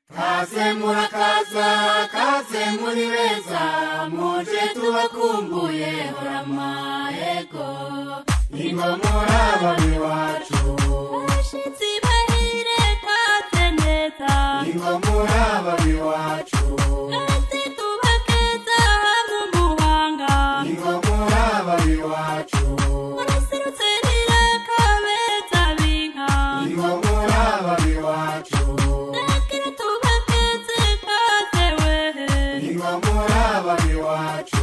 kaze murakaza kaze muri beza muje tubakumbuye horama ego ingo muraba iwacu abashitsi bahire kaze neza ingo muraba iwacu kaze tubakeza hamwe umuhanga ingo muraba iwacu muraserutse rirakabeza binka ingo muraba iwacu nakira tubakeze kaze wehe ingo muraba iwacu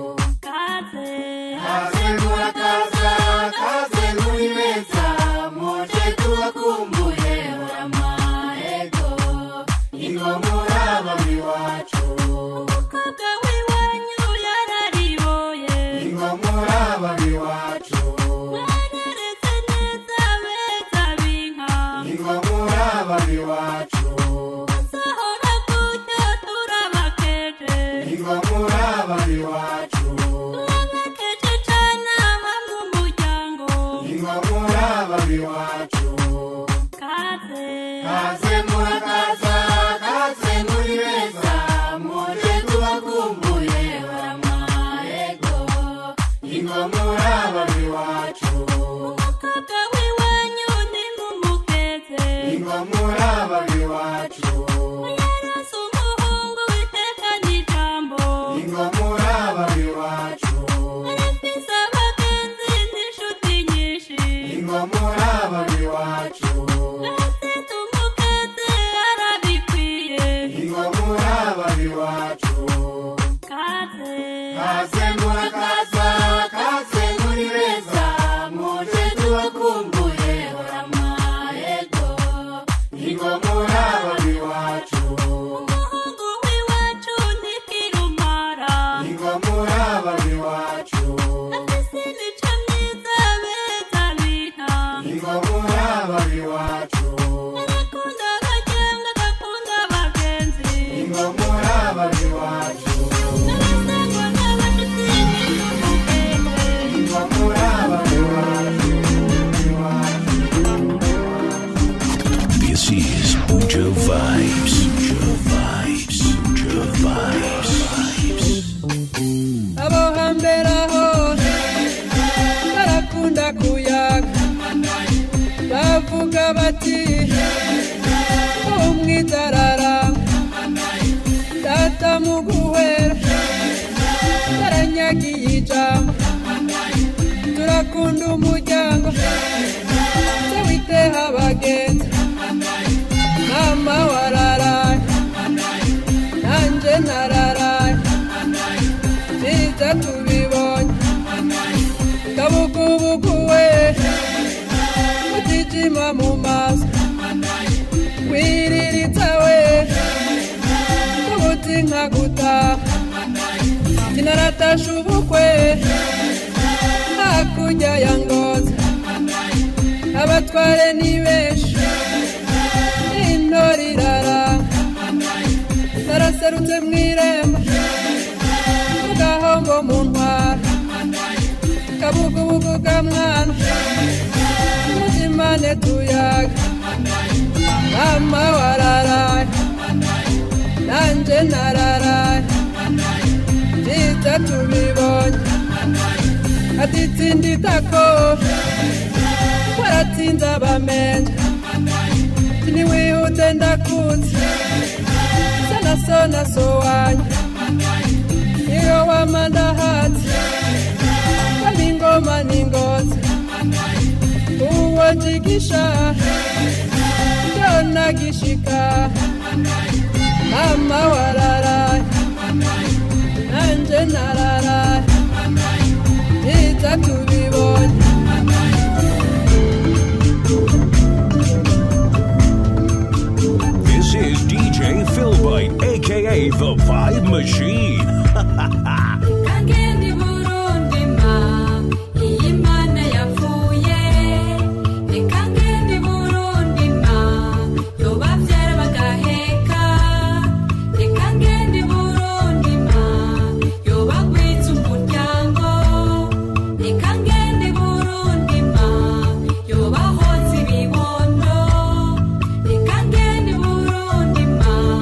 kaze kaze murakaza kaze muri beza muje tubakumbuye horama ego ingo muraba iwacu umukobwa w'iwanyu yarariboye ingo muraba iwacu mwarareze neza beza binka ingo muraba iwacu Sahora gutyo turabakeje ingo muraba iwacu turabakeje cane hamwe umuryango ingo muraba iwacu kaze kaze murakaza kaze muri beza muje tubakumbuye horama ego ingo muraba iwacu umukobwa w'iwanyu ni mumukeze ingo muraba iwacu yarose umuhungu witeka n'ijambo ingo muraba iwacu arafise abagenzi n'inshuti nyinshi ingo muraba iwacu arafise umukeze arabikwiye ingo muraba iwacu kaze kaze murakaza kaze muri beza muje tubakumbuye horama ego ingo muraba iwacu umuhungu w'iwacu ntikirumara ingo muraba iwacu afise imico myiza beza biha ingo muraba iwacu arakunda abajyanga agakunda abagenzi ingo muraba iwacu arasangwa n'abashitsi n'umukende ingo muraba iwacu This is Uja Vibes. Uja Vibes. Uja Vibes. abo hambere aho barakunda kuyaga bavuga bati umwidarara data mu guhera baranyagiye ijambo turakunda umuryango se witeha abagenzi mama wararaye nanjye nararaye byiza tubibonye kabugubugu we utijima mu maso wiririza we ubuti nka gutaha kinaratasha ubukwe hakurya ya ngozi abatware ni benshi intore iraranga naraserutse mu irembo gahombo mu ntwara kabugubugu ka mwana muzimane tuyaga mama wararaye nanje nararaye byiza tubibonye atitsinda itako waratsinze abamenje tiniwihute ndakuzi sana sona so wanyu iyo wamandahatsi kama ingoma n'ingozi uwo jigisha ndona gishika mama wararaye nanje nararaye byiza tubibonye This is DJ Philbite, aka The Vibe Machine. Kangeni Burundi ma iyi mana yapfuye Kangeni Burundi ma yoba vyara bagaheka Kangeni Burundi ma yoba gwitsa umuryango Kangeni Burundi ma yoba hoza ibibondo Kangeni Burundi ma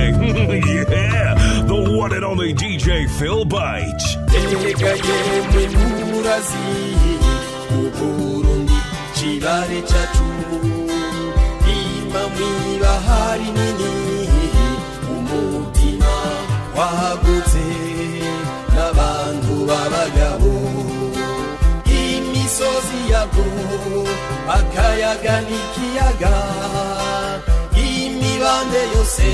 yeah, the one and only DJ Phil Bites. erega yemwe murazi uburundi cibare cacu ima mwibahari nini umutima wagutse n'abantu b'abagabo imisozi yabwo akayaga n'ikiyaga imibande yose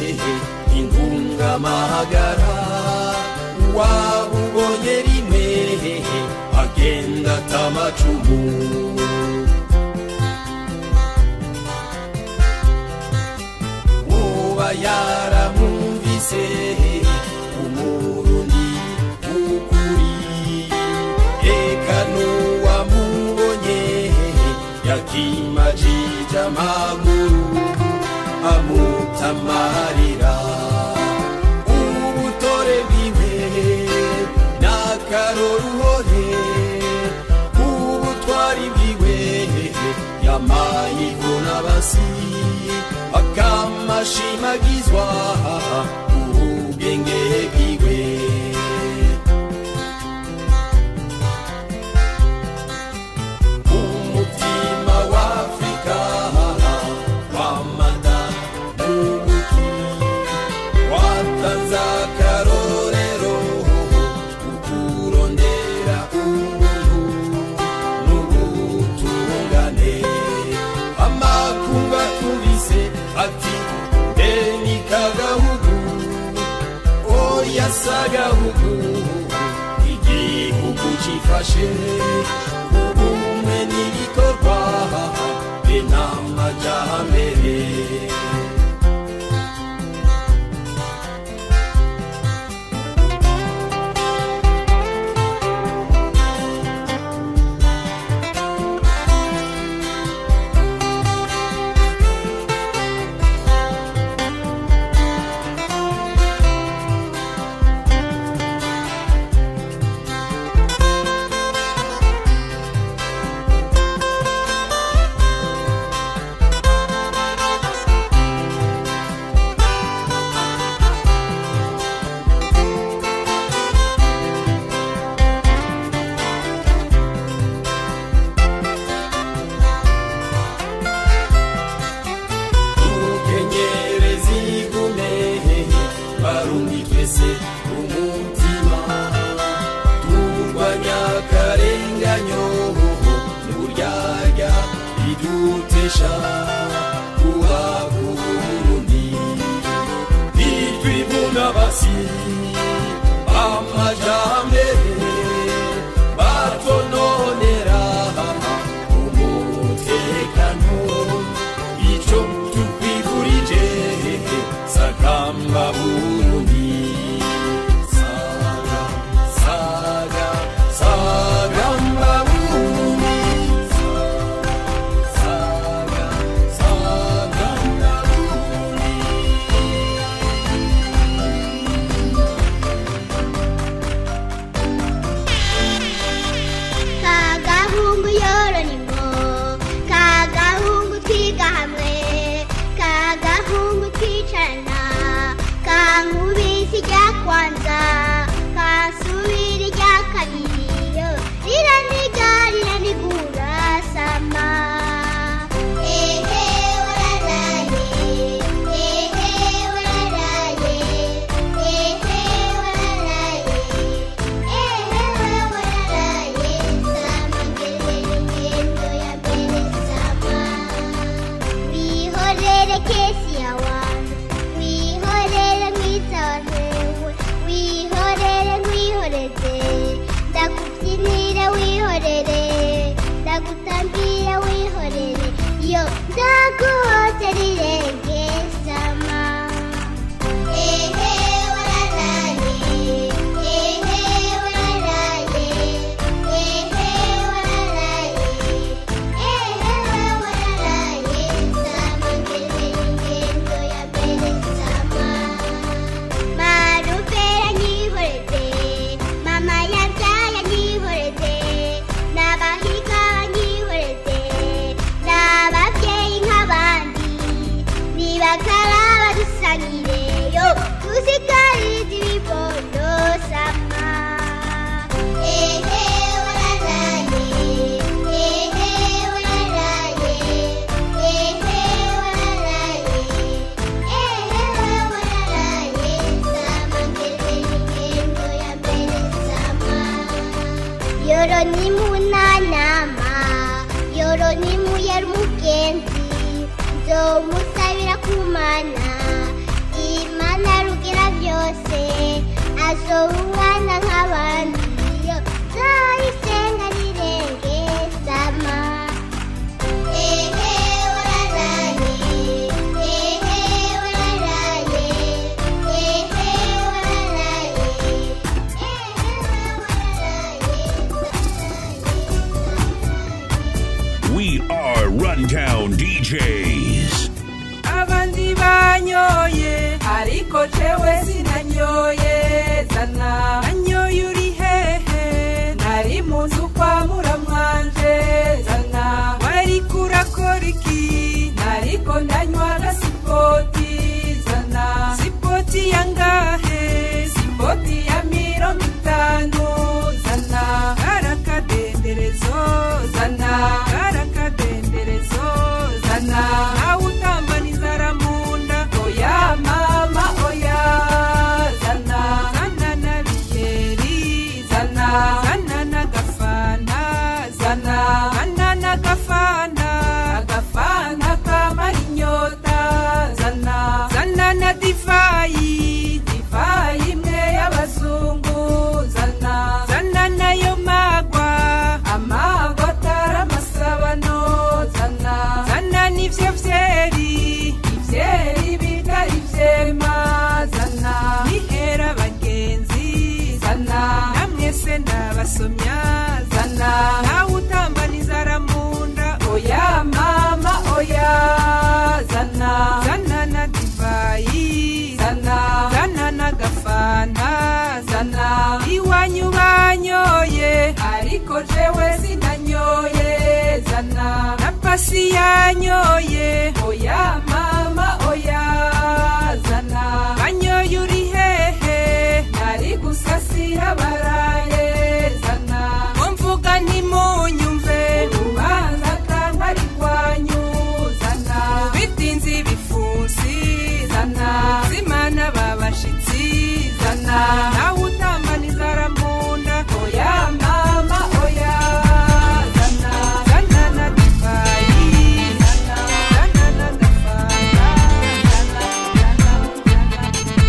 intungamahagara wabubonye rimwe agenda atamacumu uba yaramwumvise umurundi ukuri eka n'uwamubonye yakimajije amaguru amutamarira ubutore bwiwe n'akaroruhore ubutwari bwiwe yamayivuna basi akamashimagizwa ubwenge bwiwe umutima wa afurika wamada mubuki watanze akarorero ukurondera ubuntu n'ubutungane amakungu atubise ati deni kagahugu oya sagahugu igihugu cifashe ubumwe n'ibikorwa be n'amajambere ukenyereza igume barundi twese umutima turwanya akarenganyo n'uburyarya bidutesha kuba kurundi bitwibuna basi amajambere batononera umutekano ico tukwifurije sakamba burundi saga saga sagamba burundi saga sagamba burundi yoroni munanama yoroni muyera umugenzi nzomusabira kumana imana rugira byose azoba umwana nk'abandi yo nzayisenga rirenge sama ehe wararaye ehe wararaye ehe wararaye We are Rundown DJs. abandi banyoye ariko jewe sinanyoye zana anyoye uri hehe nari mu nzu kwa muramwanje zana wari kurakora iki nariko ndanywa agasipoti zana sipoti yangahe sipoti ya mirongo itanu zana karakadenderezo zana karakadenderezo zana nawe utambana inzara mu nda oya mama oya zana zana na biyeri zana zana n'agafanta zana zana n'agafanta agafanta kamara inyota zana zana na divayi divayi imwe y'abazungu zana zana nayo magwa amagwa atari amasabano zana zana n'ivyo vyeri ivyeri bitari ivyema zana nihera abagenzi zana namwese ndabasomya zana nawe utambana inzara mu nda oya mama oya zana zana na divayi zana zana n'agafanta zana iwanyu banyoye ariko jewe sinanyoye zana na pasi yanyoye oya mama oya zana banyoye uri hehe nari gusasira baraye zana ngo mvuga ntimunyumve urubanza kandi ari rwanyu zana bitinze ibifunsi zana zimana babashitsi zana nawe utambana inzara mu nda oya mama oya zana zana na divayi zana zana na gafanta zana zana zana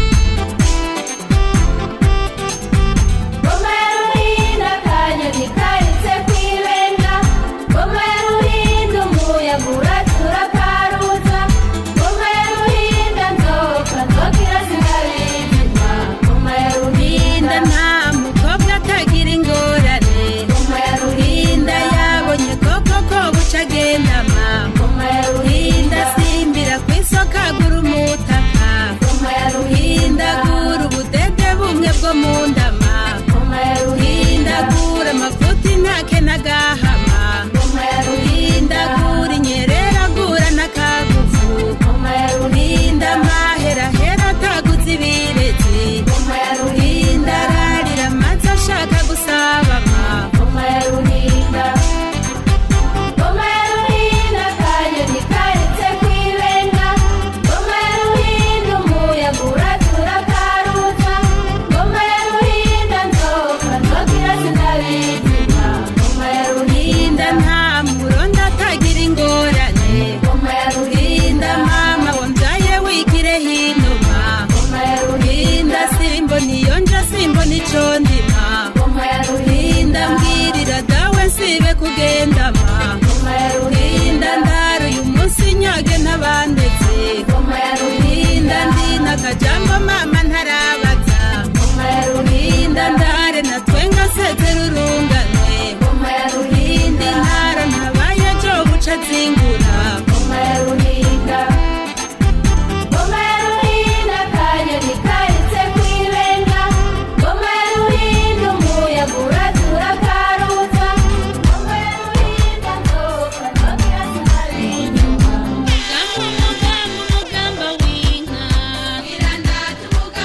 Ngoma ya ruhinda akanyoni karitse ku ibenga Ngoma ya ruhinda umuyaga uratura karuza Ngoma ya ruhinda nzoka nzokira sinabizima Ngoma ya ruhinda nta mukobwa atagira ingorane Ngoma ya ruhinda yabonye koko ko buca agendama Ngoma ya ruhinda ruhinda simbira ku isoko agura umutaka Ngoma ya ruhinda agura ubudede bumwe bwo mu ndama Ngoma ya ruhinda agura amavuta intake n'agahama Ngoma ya ruhinda agura inyerera agura n'akagufu Ngoma ya ruhinda amaherahera ataguze ibirezi Ngoma ya ruhinda ararira amazi ashaka gusabama Ngoma ya ruhinda Ngoma ya ruhinda akanyoni karitse ku ibenga Ngoma ya ruhinda umuyaga uratura karuza Ngoma ya ruhinda nzoka nzokira sinabizima Ngoma ya ruhinda ruhinda nta muronda atagira ingorane Ngoma ya ruhinda ruhinda mama wambyaye wigire hinuma Ngoma ya ruhinda ruhinda simbona iyo nja simbona ico ndima Ngoma ya ruhinda ruhinda mbwirira dawe nsibe kugendama Ngoma ya ruhinda ruhinda ndara uyu munsi nyage ntabandetse Ngoma ya ruhinda ruhinda ndina akajambo mama ntarabaza Ngoma ya ruhinda ruhinda ndare natwenga sezera urungane Ngoma ya ruhinda ruhinda intara ntabaye jo buca zingura Ngoma ya ruhinda Ngoma ya ruhinda akanyoni karitse ku ibenga Ngoma ya ruhinda umuyaga uratura karuza Ngoma ya ruhinda nzoka nzokira sinabizima Mugamba, mugamba, mugamba w'inka.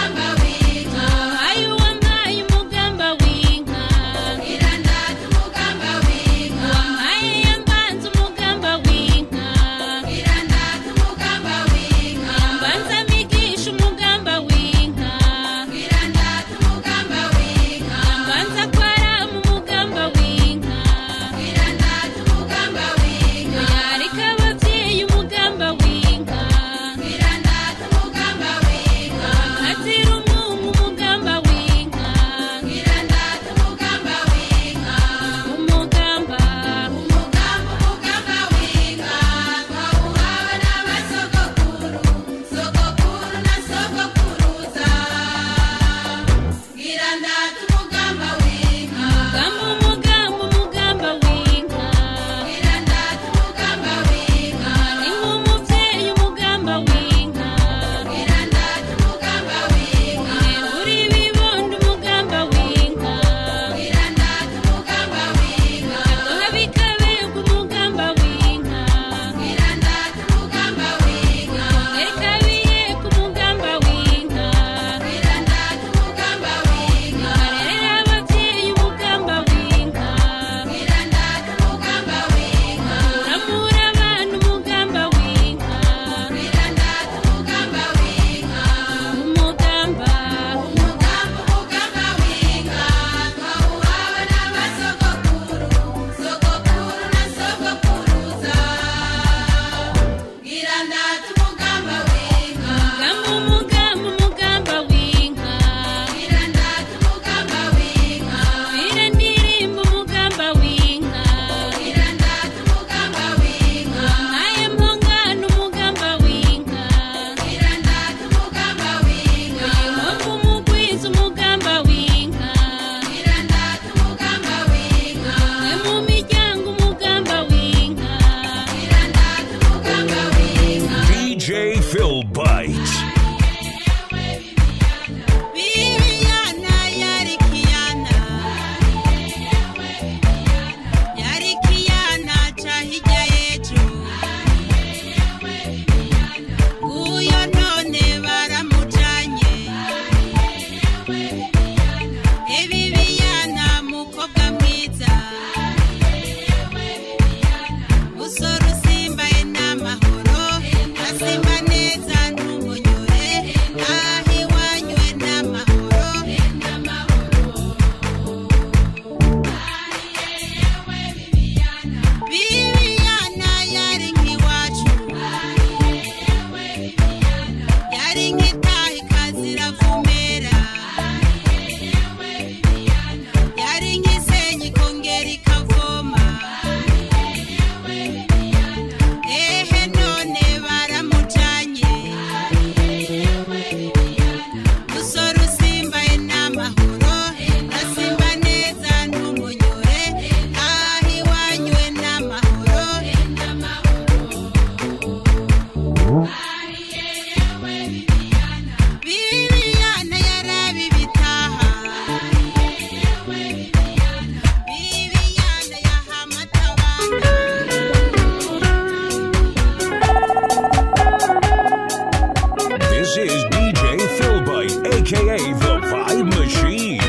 aka the Vibe Machine.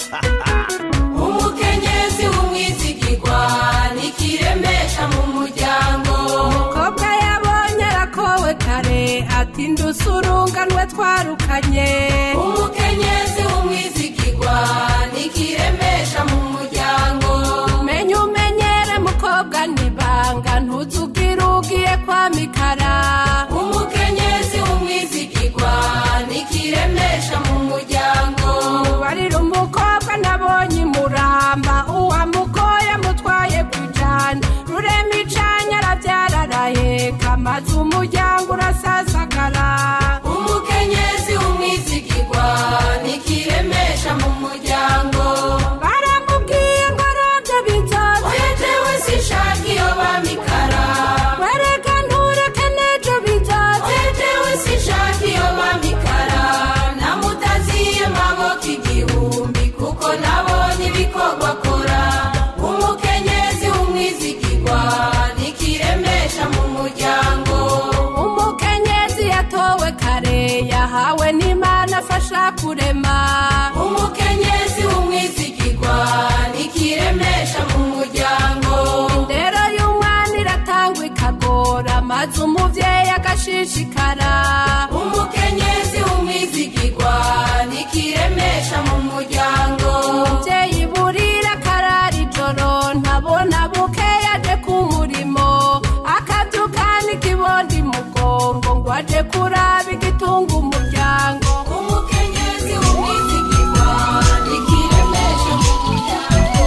umukenyezi w'umwizigirwa nikiremesha mu muryango umukobwa yabonye arakowe kare ati ndusurunganwe twarukanye umukenyezi w'umwizigirwa nikiremesha mu muryango menye umenyere mukobwa nibanga ntuzubwire ugiye kwa mikara umukenyezi w'umwizigirwa nikiremesha mu muryango barira umukobwa nabonye imuramba uwamugoye mutwaye kujana rurema icanya arabyara araheka maze umuryango urasasagara umukenyezi w'umwizigirwa nikiremesha mu muryango baramubwiye ngo arabyo bizoze oya jewe sinshaka iyo bamikara wereka ntureke n'ejo bizoze oya jewe sinshaka iyo bamikara namutaziye maboko igihumbi kuko nabonye ibikorwa akora umukenyezi w'umwizigirwa nikiremesha mu muryango umukenyezi yatowe kare yahawe n'imana afasha kurema umukenyezi w'umwizigirwa nikiremesha mu muryango indero y'umwana iratangwa ikagora maze umubyeyi agashishikara umukenyezi w'umwizigirwa nikiremesha mu muryango umubyeyi burira akarara ijoro ntabona buke yaje ku murimo akabyukana ikibondi mugongo ngo aje kuraba igitunga umuryango umukenyezi w'umwizigirwa nikiremesha mu muryango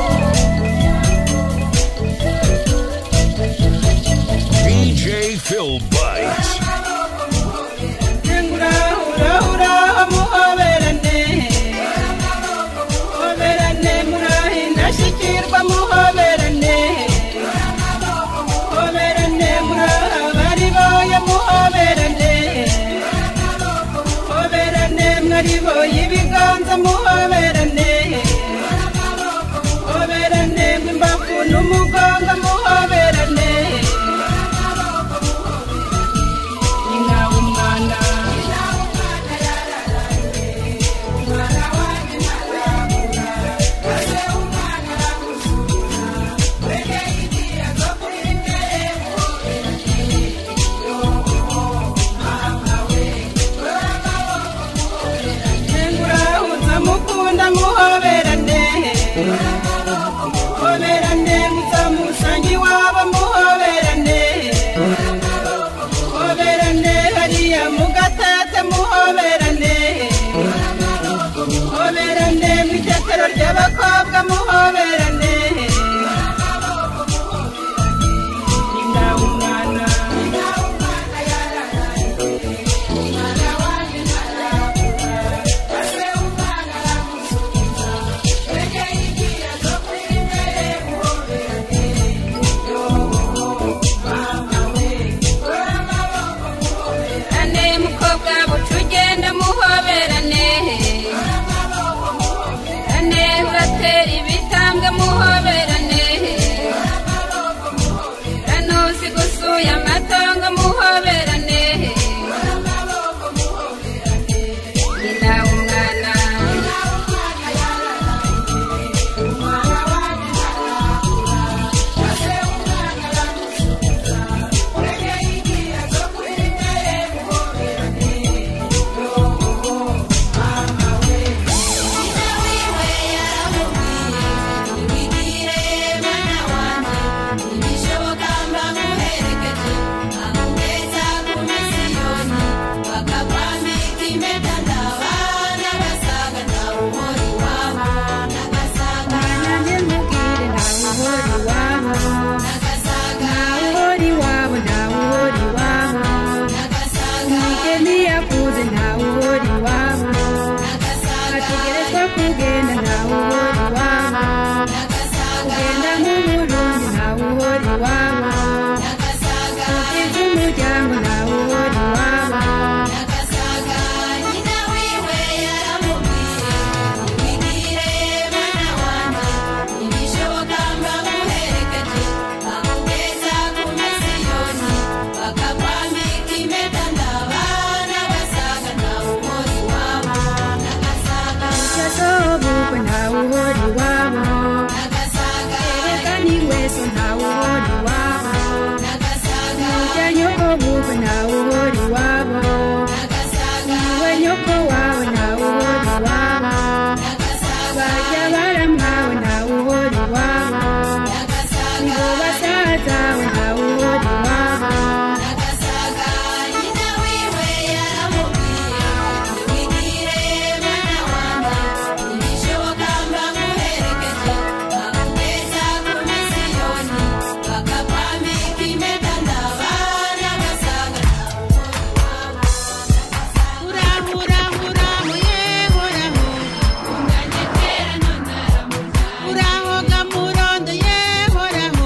DJ Phil Bites. ibiganza muhoberane hoberane mw'imbavu n'umugongo muhoberane inka umwana murahuza mukunda muhoberane hoberane muzamusanga iwabo muhoberane hoberane hariya mugatete muhoberane hoberane mw'itetero ry'abakobwa muhoberane inda umwana ane mukobwa buca ugenda muhoberane ane uratera ibitambwe muhoberane ane uzi gusuye amatongo muhoberane nyina umwana Nanjye mubwire ntawe uhora iwabo ntawe uhora iwabo ntawe uhora iwabo umugeni yakuze ntawe uhora iwabo ategerezwa kugenda ntawe uhora iwabo kugenda nk'umurundi ntawe uhora iwabo kugeza umuryango ntawe uhora iwabo Bakakwambika impeta ndabana basaga ntawe uhora iwabo bukwe ntawe uhora iwabo erega ni wese ntawe uhora iwabo ujya nyoko bukwe ntawe uhora iwabo iwe nyoko wawe ntawe uhora iwabo bajya baramwawe ntawe uhora iwabo ngo basazawe ntawe uhora iwabo urahoga murondo yehoraho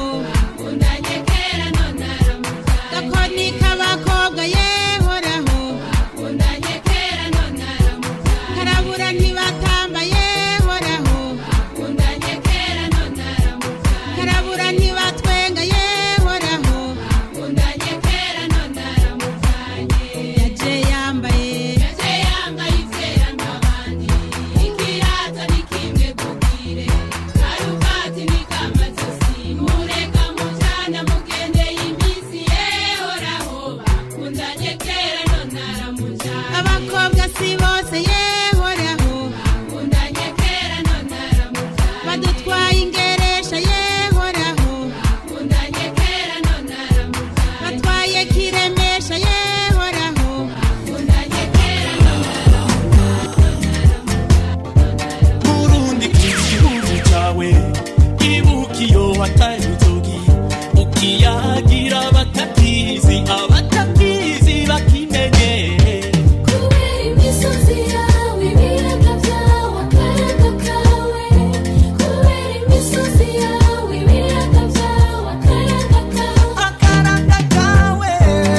gakoni k'abakobwa yehoraho karabura ntibatamba yehoraho karabura ntibatwenga yehoraho yaje yambaye abakobwa si bose yehoraho badutwaye ingeresha yehoraho batwaye kiremesha yehoraho burundi igihugu cyawe ibuka iyo wataye inzogi ukiyagira abatakizi abatakizi bakimenye akaranga kawe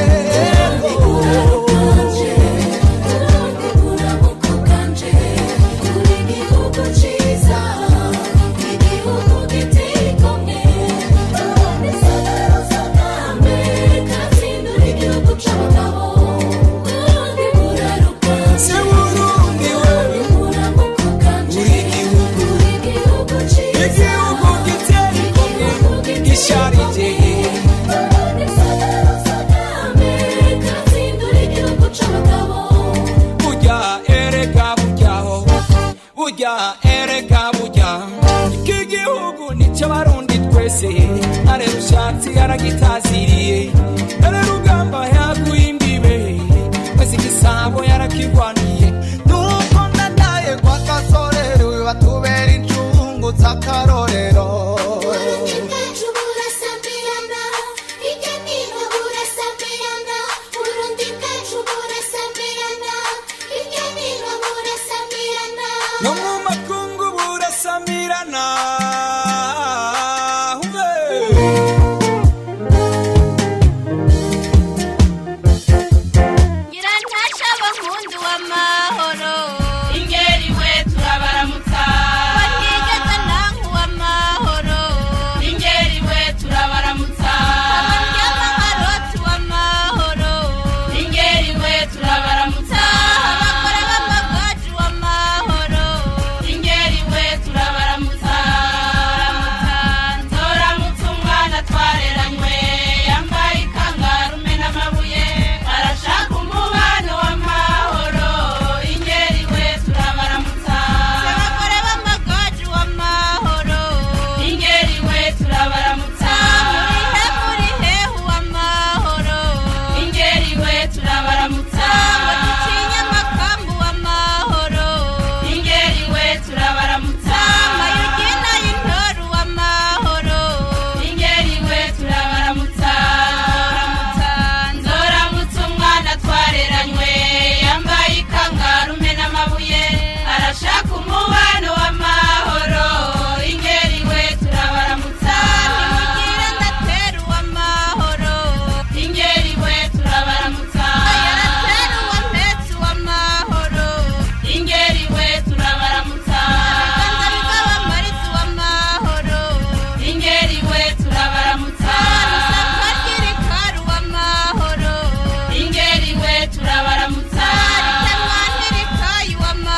se burundi wewe uri igihugu igihugu gitera ikomwe gisharije burya erega buryaho burya erega burya iki gihugu nicyo barundi twese are rushatsi yaragitaziriye dore rugamba yaguye imbibe wese igisabo yarakigwaniye nuko nanaye kwa kasorero batubera incungu z'akarorero no mu makungu burasamirana Hume. nyirantasha bakunzi w'amahoro ingeri we turabaramutsa batigeze ntanku w'amahoro ingeri we turabaramutsa abaryama nkaroti w'amahoro ingeri we turabaramutsa abagore b'amagaju w'amahoro ingeri we turabaramutsa nzoramutsa umwana twareranywe yambaye ikangarume n'amabuye arashaka umubano w'amahoro ingeri we turabaramutsa abagore b'amagaju w'amahoro ingeri we turabaramutsa murihe murihe w'amahoro ingeri we turabaramutsa ngo ducinye amakambu w'amahoro ingeri we turabaramutsa mayugina y'intoru w'amahoro ingeri we turabaramutsa nzoramutsa umwana twareranywe yambaye ikangarume n'amabuye arashaka umubano w'amahoro ingeri we turabaramutsa nimugire ndateru w'amahoro ingeri we turabaramutsa yarateru w'ampetsi w'amahoro ingeri we turabaramutsa ibiganza bigaba amarizi w'amahoro ingeri we turabaramutsa rusaka ry'irikaru w'amahoro ingeri we turabaramutsa ritemwa n'irikayi w'amahoro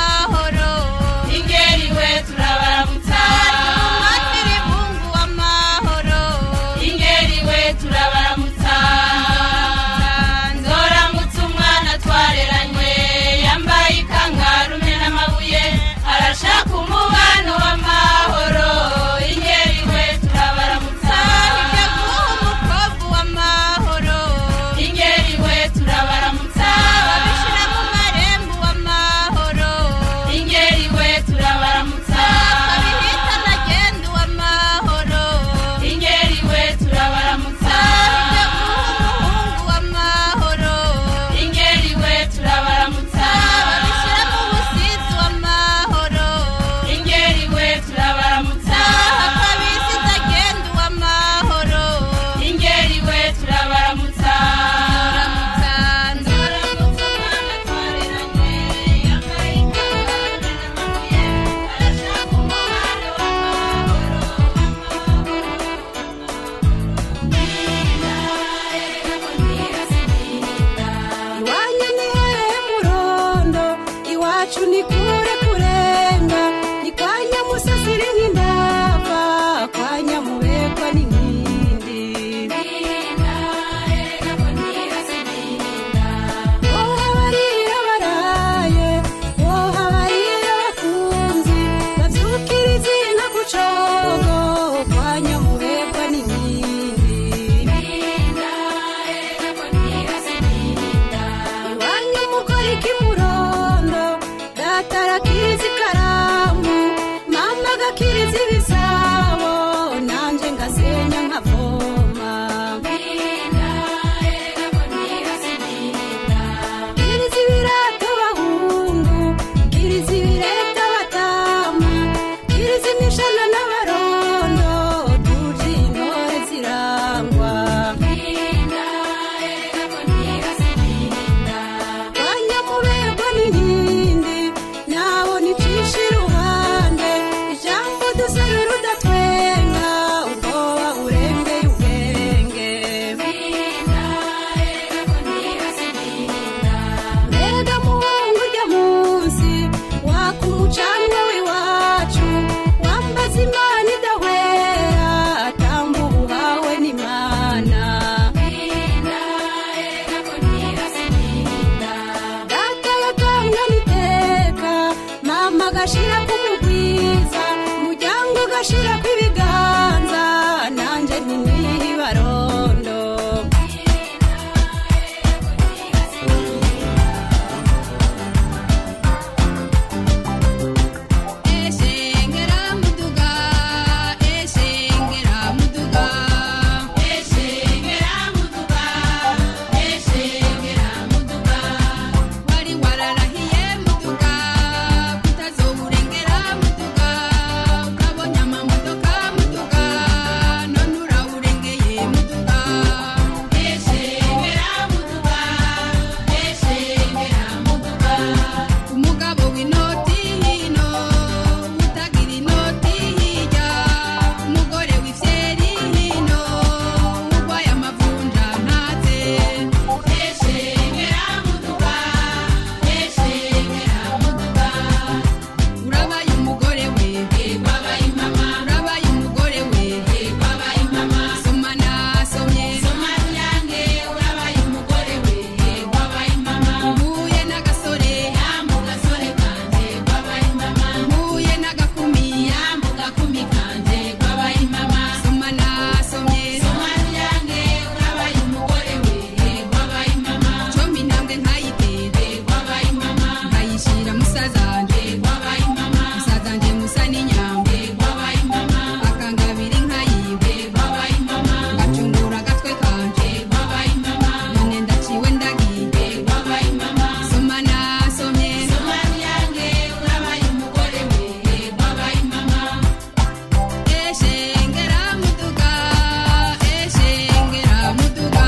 inoti hino utagira inoti hirya umugore w'ifyeri hino urwaye amavunja ntaze eshengera muduga eshengera muduga urabaye umugore we wabaye mama urabaye umugore we wabaye mama soma nasomye soma ruyange urabaye umugore we wabaye mama mpuye n'agasore yambu gasore kanje wabaye mama mpuye n'agakumi yambu gakumi kanje wabaye mama soma nasomye soma ruyange urabaye umugore we wabaye mama combi intambwe ntayiteze wabaye mama nkayishira musazanje wabaye mama musazanje musa n'inyambe wabaye mama akangabira inka yiwe wabaye mama ngacungura agatwe kanje wabaye mama none ndaciwe ndagiye wabaye mama soma nasomye soma ruyange urabaye umugore we wabaye mama eshengera muduga eshengera muduga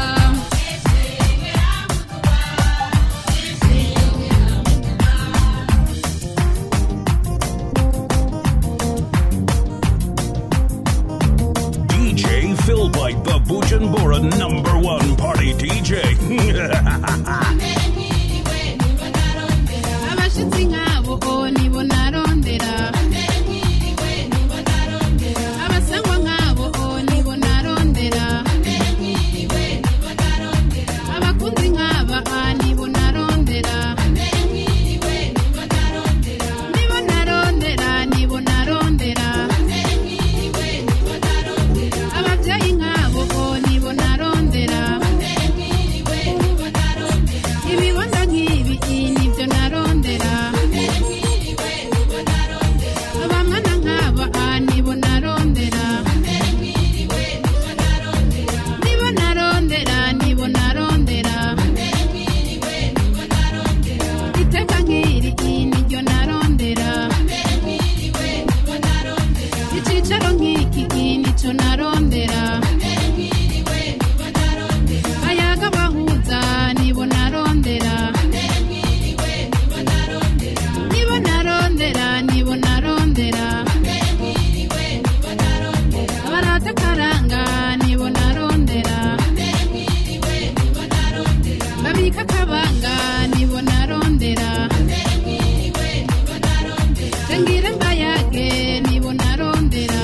DJ Phil White, the Bujumbura number one party DJ. abashitsi nk'abo nibo narondera abasangwa nk'abo nibo narondera abakunzi nk'aba nibo narondera nibo narondera nibo narondera ababyeyi nk'abo nibo narondera ibibonda nk'ibi nibyo narondera abamwana nk'aba nibo narondera nibo narondera nibo narondera iteka nk'iri niryo narondera icyicaro nk'iki nicyo narondera ayaga bahuza nibo narondera nibo narondera nibo narondera abarata karanga nibo narondera babika kabanga nibo narondera tengira mbayage nibo narondera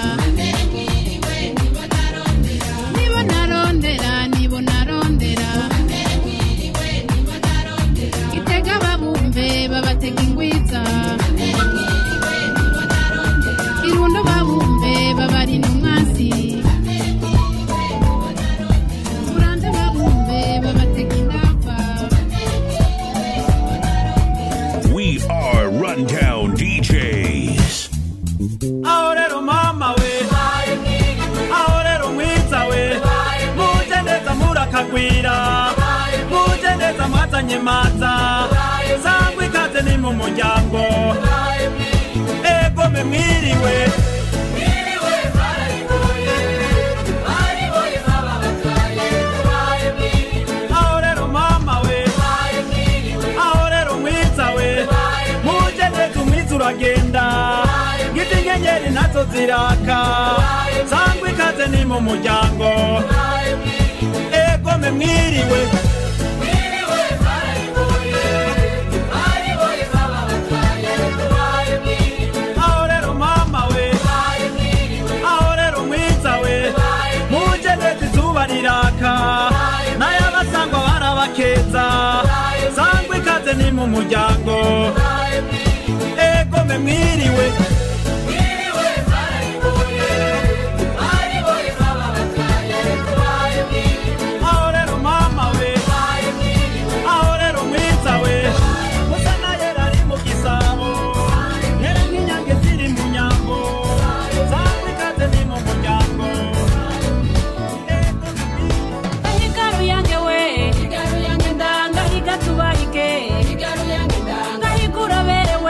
nibo narondera nibo narondera itega babumve babatega ingwiza irundo babumve babarinda umwansi uranze babumve babatega indava we are Rundown DJs. aho rero mama we aho rero mwiza we muje neza murakagwira muje neza mwazanye maza sangwa ikaze ni mu muryango egome mwiriwe aho rero mama we aho rero mwiza we muje neza umwiza uragenda ngiti inyenyeri nazo ziraka sangwa ikaze ni mu muryango egome mwiriwe aho rero mama we aho rero mwiza we muje neza izuba riraka n'ayabasangwa barabakeza sangwa ikaze ni mu muryango egome mwiriwe aho rero mama we aho rero mwiza we musa na yera ari mu gisabo yera nk'inyange ziri mu nyambo sangwa ikaze ni mu muryango Gahigaru yange we Gahiga tubaike Gahigura berewe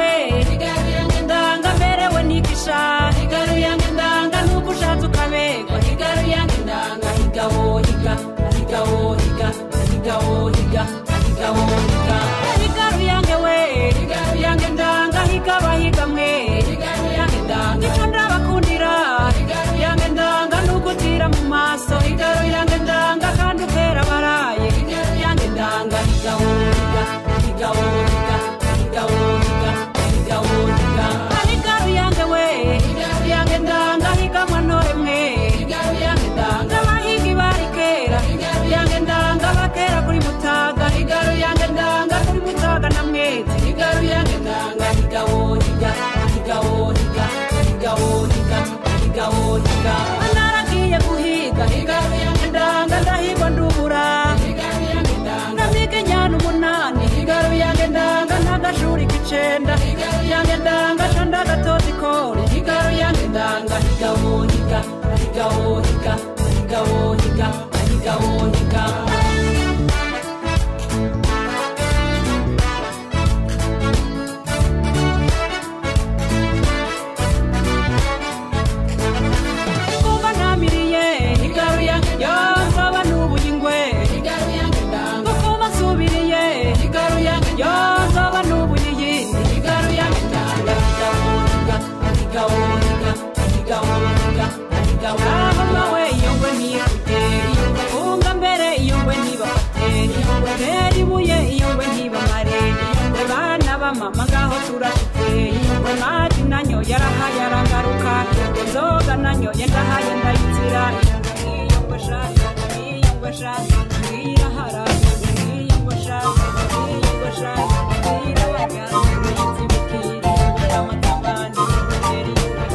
ahiga wohiga ahiga wohiga ahiga wohiga kuba namiriye igaruya yonzoba n'ubuyingwe igaruya ngindanga kuba nsubiriye igaruya yonzoba n'ubuyiyi igaruya ngindanga igawohiga ahigawohiga ahigawohiga ahigawohiga we yongwe ntiyakute yongwe funga mbere yongwe ntibafate yongwe tera ibuye yongwe ntibamare yongwe bana bamama ngaho turashitse yongwe mati nanyo yarahaye aragaruka yongwe nzoga nanyo yendahaye ndayitsira yongwe yongwe sha yongwe yongwe sha irahara yongwe yongwe sha yongwe sha irahara yongwe yitsibikira yongwe amatabani yongwe tera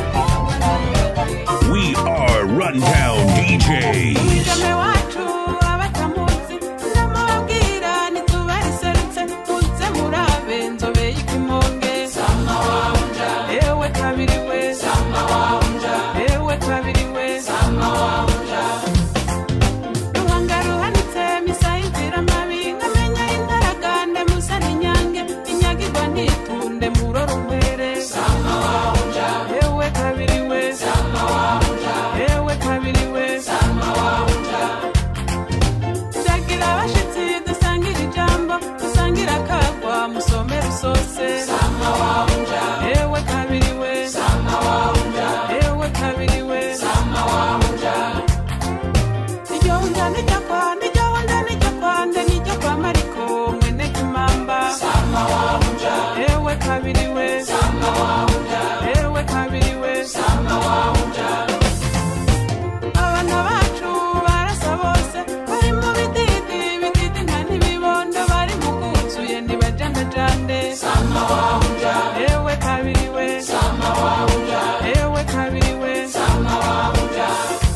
We are Rundown DJs. Mwigeme wacu abatamuzi ndamubabwira ntitubaserutse muze murabe nzobe y'ikimonge sama wawunja ewe kabiri we sama wawunja ewe kabiri we sama wawunja ruhanga ruhanitse misa y'inzira mabi nkamenya intaragande musa n'inyange inyagirwa ntitunde murora umpere sama wawunja ewe kabiri we sama wawunja ewe kabiri we sama wawunja Shagira abashitsi dusangira ijambo dusangira akagwa musomera usose sama wawunja ewe kabiri we sama wawunja ewe kabiri we sama wawunja iryo wunja nijya kwa nijya wunja nijya kwande nijya kwa mariko mwene kimamba sama wawunja ewe kabiri we sama wawunja ewe kabiri we sama wawunja abana bacu barasa bose bari mu bididi bididi nta n'ibibondo bari mu bwuzuye ntibajandajande sama wawunja ewe kabiri we sama wawunja ewe kabiri we sama wawunja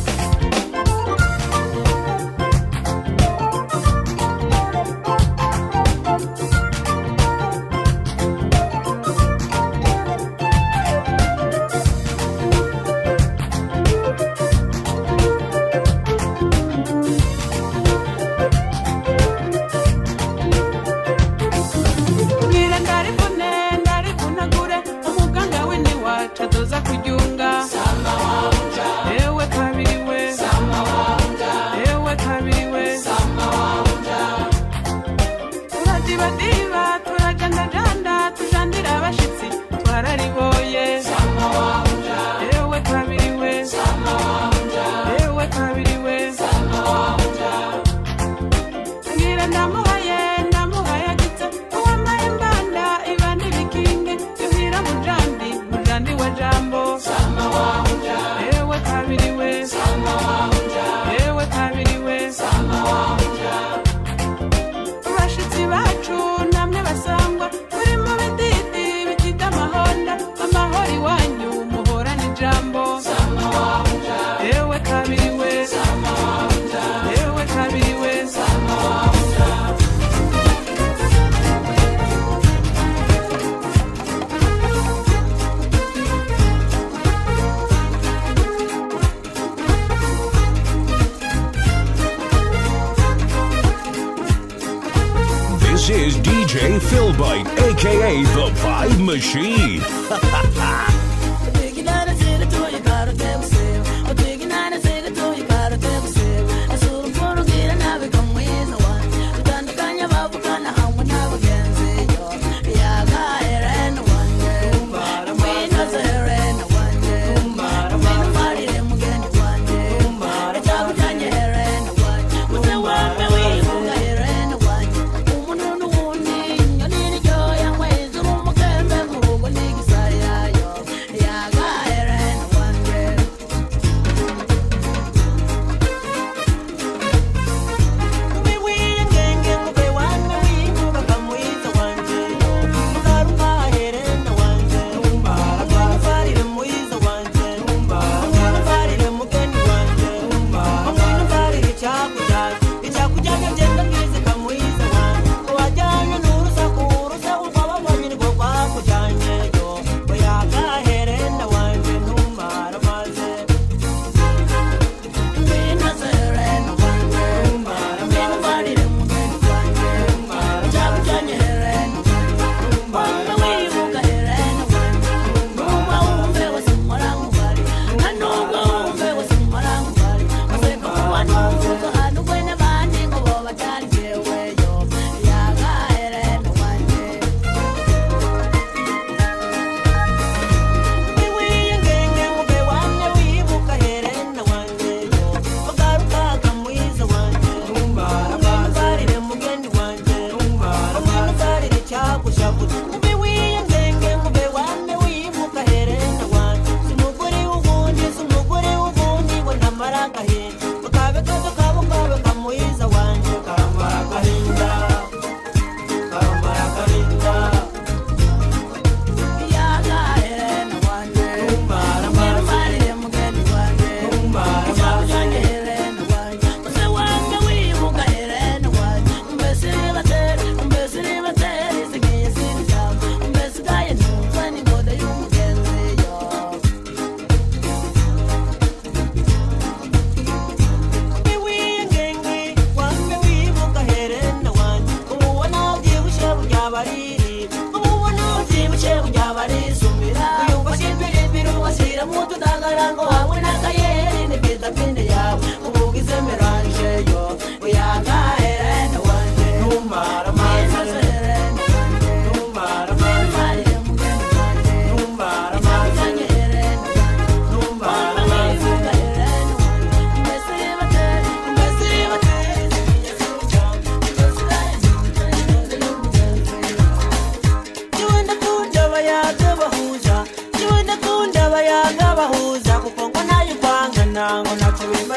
Bwira ndarivune ndarivunagure umuganga we niwacu adoza kuryunga sama wawunja ewe kabiri we sama wawunja ewe kabiri we sama wawunja turadibadiba turajandajanda tujandira abashitsi twarariboye sama wawunja ewe kabiri we sama wawunja ewe kabiri we sama wawunja ngira ndamuhaye ndamuhaye agitse uwambaye imbanda iba n'ibikingi yuhira mujandi mujandi wa jambo sama wawunja ewe kabiri we sama wawunja ewe kabiri we sama wawunja bashitsi bacu namwe basangwa turi mu bididi bitita amahonda amahoro iwanyu muhorana ijambo sama wawunja ewe kabiri we sama wawunja ewe kabiri we sama wawunja This is DJ Philbite, aka the Vibe Machine. Umuntu n'uwundi nyoni n'iryoya mwezi uri umukembe mu rugo n'igisaya yo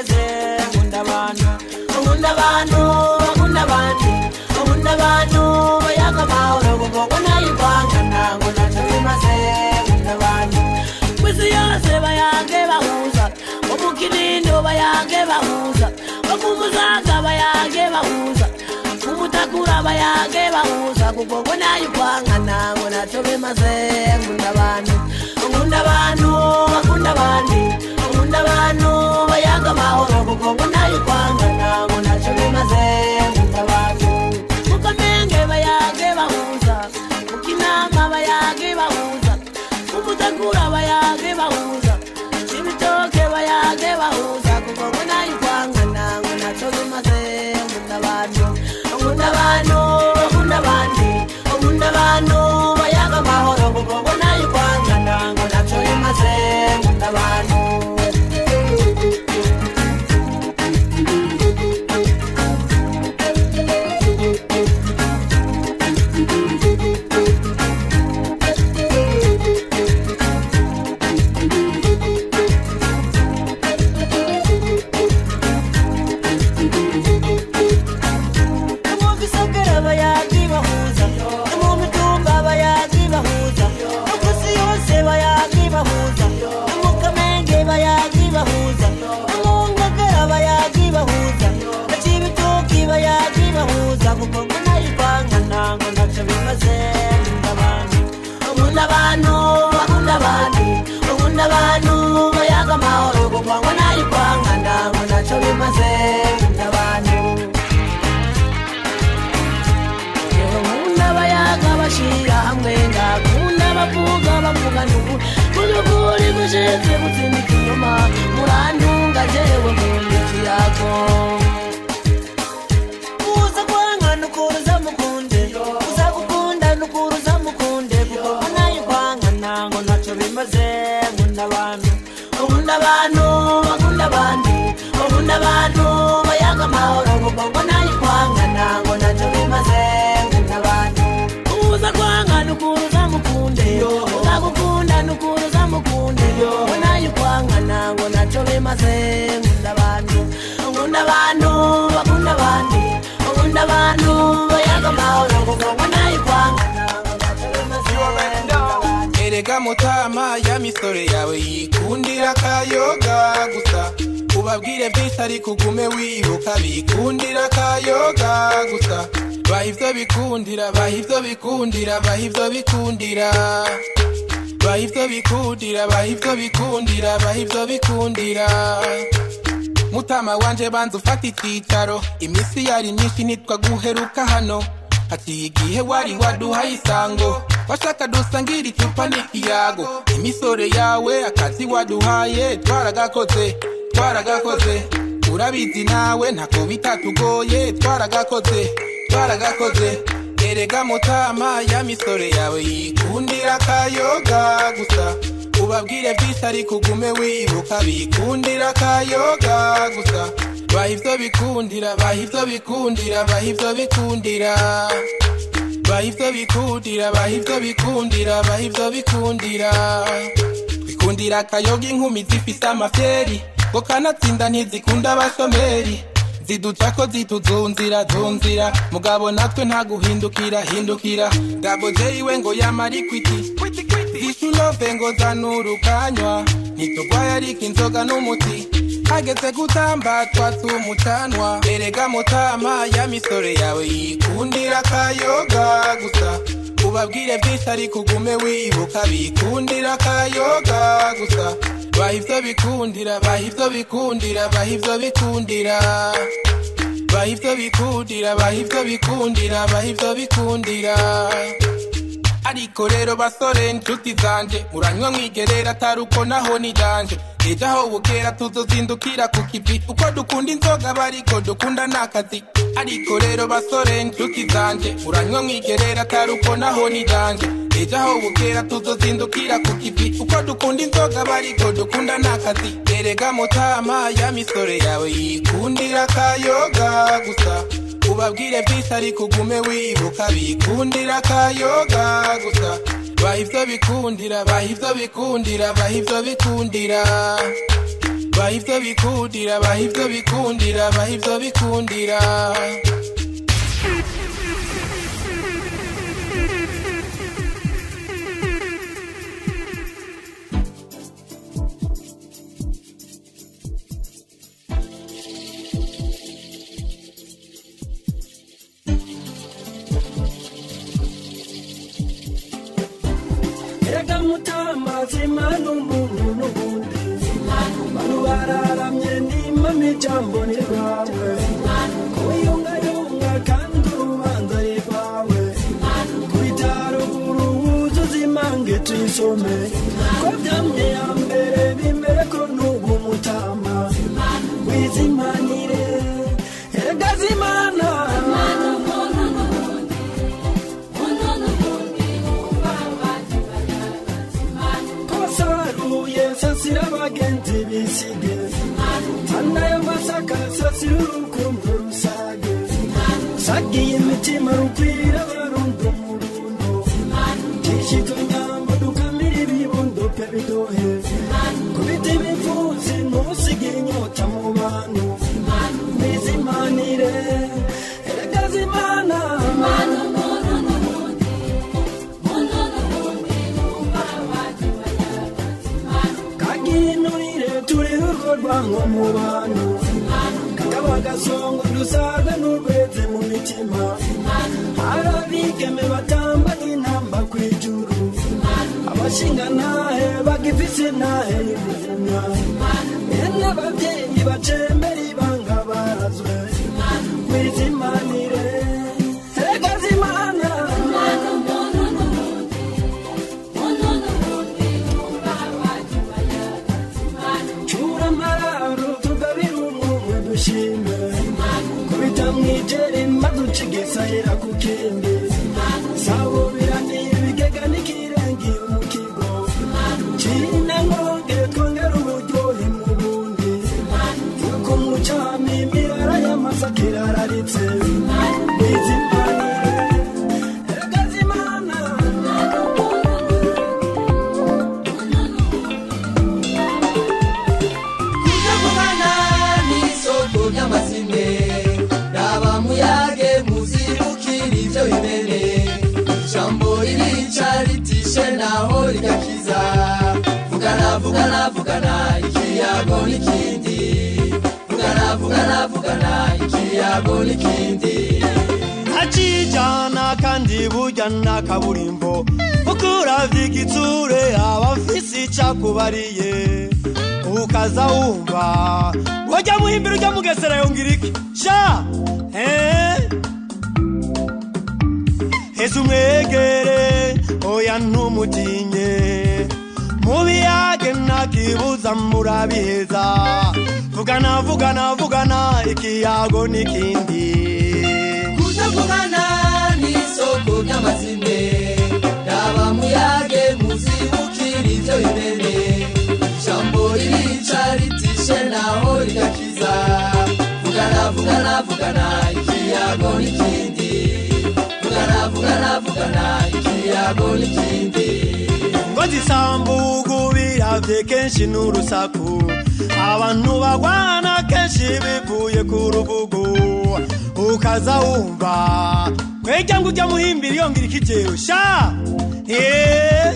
bimaze nkunda abantu nkunda abantu bakunda abandi nkunda abantu bayaga amahoro kuko ngo nayivanga ntango ntacyo bimaze nkunda abantu ku isi yose bayange bahuza bo mu kinindo bayange bahuza bo ku musaga bayange bahuza ku mutakura bayange bahuza kuko ngo nayivanga ntango ntacyo bimaze nkunda abantu nkunda abantu bakunda abandi nkunda abantu bayaga amahoro kuko ngo nayivanga ntango ntacyo bimaze nkunda abantu mu kamenge bayange bahuza mu kinama bayange bahuza mu mutakura bayange bahuza ibitoke bayange bahuza kuko ngo nayivanga ntango ntacyo bimaze nkunda abantu nkunda abantu bakunda abandi nkunda abantu bayaga amahoro kuko ngo nayivanga ntango ntacyo bimaze nkunda abantu mu bisagara bayaga bahuza no mu mitumba bayaga bahuza no ku isi yose bayaga bahuza no mu kamenge bayaga bahuza no mu ngagara bayaga bahuza no cibitoki bayaga bahuza kuko ngo nayivanga ntango ntacyo bimaze nkunda abantu nkunda abantu bakunda abandi nkunda abantu bayaga amahoro kuko ngo nayivanga ntango ntacyo bimaze nkunda abantu nkunda abayaga bashyira hamwe ngakunda abavuga bavugana ubu muzukuri gushize gutsindika inyuma murantunga jewe nkunda ikiyago uza kwanga nukuruza mukunde uza gukunda nukuruza mukunde kuko ngo nayo kwanga ntango ntacyo bimaze nkunda abantu nkunda abantu bakunda abandi nkunda abantu bayaga amahoro kuko ngo nayo kwanga ntango ntacyo bimaze nkunda abantu uza kwanga nukuruza mukunde uza gukunda nukuruza mukunde ngo nayo kwanga ntango ntacyo bimaze nkunda abantu nkunda abantu bakunda abandi nkunda abantu bayaga amahoro kuko ngo nayo kwanga ntango ntacyo bimaze nkunda abantu erega mutama ya misore yawe yikundira akayoga gusa ubabwire byinshi ariko ugume wibuka bikundira akayoga gusa baha ibyo bikundira baha ibyo bikundira baha ibyo bikundira baha ibyo bikundira baha ibyo bikundira baha ibyo bikundira mutama wanje banza ufata icyicaro iminsi yari myinshi nitwa guheruka hano haciye igihe wari waduhaye isango washaka dusangira icupa n'ikiyago imisore yawe akazi waduhaye twaragakoze twaragakoze urabizi nawe ntako bitatugoye twaragakoze twaragakoze erega mutama ya misore yawe yikundira akayoga gusa ubabwire byinshi ariko ugume wibuka bikundira akayoga gusa baha ibyo bikundira baha ibyo bikundira baha ibyo bikundira baha ibyo bikundira baha ibyo bikundira baha ibyo bikundira bikundira akayoga inkumi zifise amafyeri ngo kanatsinda ntizikunda abashomeri ziduca ko zituzunzira zunzira mugabo natwe nta guhindukira hindukira gabo jeyiwe ngo yamara ikwiti zishulove ngo zanurukanywa ntitugwaye ariko inzoga n'umuti hageze gutamba twatse umucanwa erega mutama ya misore yawe yikundira akayoga gusa ubabwire byinshi ariko ugume wibuka bikundira akayoga gusa baha ibyo bikundira baha ibyo bikundira baha ibyo bikundira baha ibyo bikundira baha ibyo bikundira baha ibyo bikundira ariko rero basore inshuti zanje muranywa mwigerera atari uko naho ni danje ejo aho bukera tuzozindukira ku kivi uko dukunda inzoga bariko dukunda n'akazi ariko rero basore inshuti zanje muranywa mwigerera atari uko naho ni danje ejo aho bukera tuzozindukira ku kivi uko dukunda inzoga bariko dukunda n'akazi erega mutama ya misore yawe yikundira akayoga gusa ubabwire byinshi ariko ugume wibuka bikundira akayoga gusa baha ibyo bikundira baha ibyo bikundira baha ibyo bikundira baha ivyo bikundira baha ivyo bikundira baha ivyo bikundira erega mutama zimana umuntu n'ubundi banu bararamye nimama ijambo ni rwawe kuyungayunga kandi urubanza ari rwawe kubitaruguru wuzuza imange tuyisome ko byamye ya mbere bimere ko n'ubu mutama wizimanire erega zimana kosaruye sasira abagenzi bisige anayo masaka sasira urukundo rusage sagiye imitima rukwira abarundo murundo kishito nyambo dukamira ibibundo pe bidohe kubita ibipfunsi ntusige inyota mu bantu bizimanire erega zimana kaginurire turi urwo rwango mu bantu kakaba gasongo dusaga n'urweze mu mitima hari abigeme batamba nk'intamba ku ijuru abashinga ntahe bagifise ntahe y'ubuzima bene ababyeyi bacembera ibanga barazwe wizimanire erega zimana cura amararo tugabire umwumwe dushime kubita mwijeri maduca igisahira ku kindi sabubirani ibigega n'ikirengi mu kigo cine nkonge twongera uburyohe mu bundi yuko umucami imirara y'amasaka irararitse wizimanire erega zimana kutavugana n'isoko ry'amazime raba muyage muzibukira ibyo bimene ijambo ririca ritishe naho rigakiza vugana vugana vugana ikiyago n'ikindi vugana vugana vugana ikiyago n'ikindi ntacijana kandi burya nta kaburimbo kuko uravye igitsure aba afise icakubariye ukaza wumva wajya muhimbira ujya mugesera yongera iki sha eh? heza umwegere oya ntumutinye mubiyage ntakibuza murabiheza vugana vugana vugana ikiyago n'ikindi kutavugana n'isoko ry'amazime raba muyage muzibukira ibyo bimene ijambo ririca ritishe naho rigakiza vugana vugana vugana ikiyago n'ikindi vugana vugana vugana ikiyago n'ikindi ngo zisambugu biravye kenshi n'urusaku abantu bagwana kenshi bivuye ku rubugu ukaza wumva kwejya ngo ujya muhimbira yongera ikijewe sha Eh.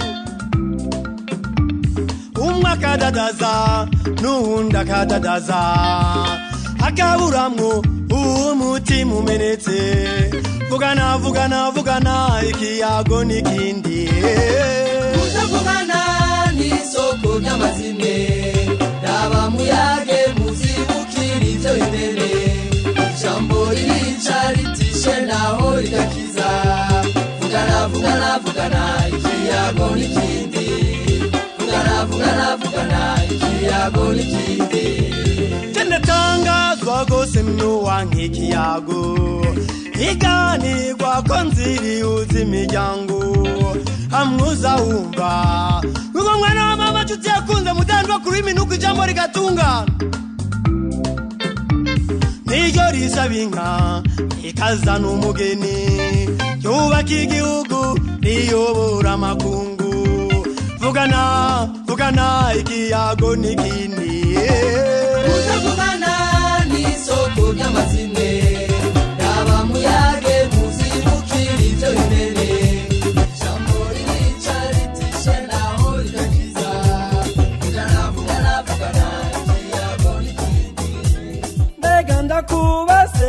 umwe akadadaza n'uwundi akadadaza akaburamwo umutima umenetse vugana vugana vugana ikiyago n'ikindi kutavugana n'isoko ry'amazime raba muyage muzibukira ibyo bimene ijambo ririca ritishe naho rigakiza vugana vugana vugana ikiyago n'ikindi vugana vugana vugana ikiyago n'ikindi ndatangazwa gose mnuwanka ikiyago iganirwa ko nziriuza imiryango amwuza wumva uwo mwana wa mama nshuti yakunze mudandwa kuri minuko ijambo rigatungana niryo risaba inka ikazana umugeni yubaka igihugu riyobora amakungu vugana vugana ikiyago n'ikindi kutavugana n'isoko ry'amazine yaba muyage muzibukira ibyo bimene ijambo ririca ritishe naho rigakiza vugana vugana vugana ikiyago n'ikindi mbega ndakubaze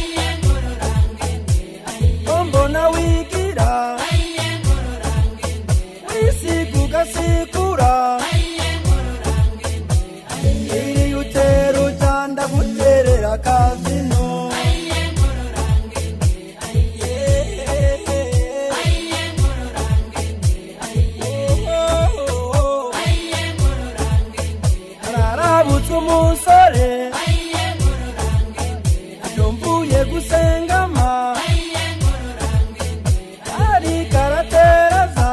ko mbona wigira wisiga ugasikura iri utera ujanda guterera kazino ararabutse umusore iyo mvuye gusengama ariko arateraza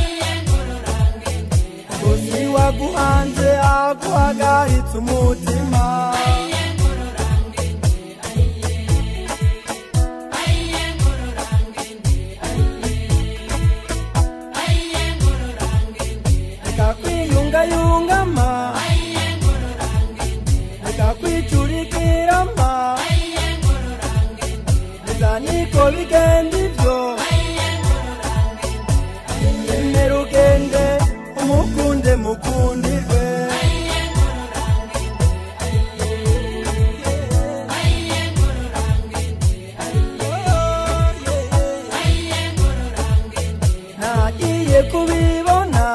gusa waguhanze aguhagaritse umutima rekakwiyungayungama rekakwicurikirama biza niko bigenda ibyo emera ugende umukunde mukundirwe nagiye kubibona